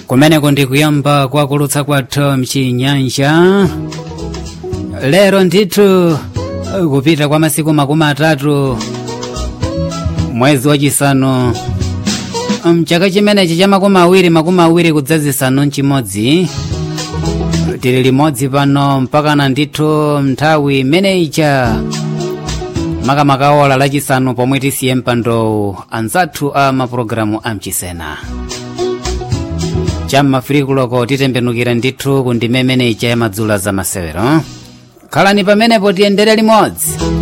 kumeneko ndikuyamba kwakulutsa kwathu mchinyanja lero ndithu kupita kwa masiku makumi atatu mwezi wachisanu mchaka chimenechi cha makumi awiri makumi awiri kudzazisanu mchimodzi tili limodzi pano mpakana ndithu nthawi imeneyicha makamaka ola lachisanu pomwe tisiye mpando anzathu a mapulogalamu a mchisena cham'mafirikuloko titembenukira ndithu ku ndime imeneyicha ya madzulo za masewero khalani pamenepo tiyendere limodzi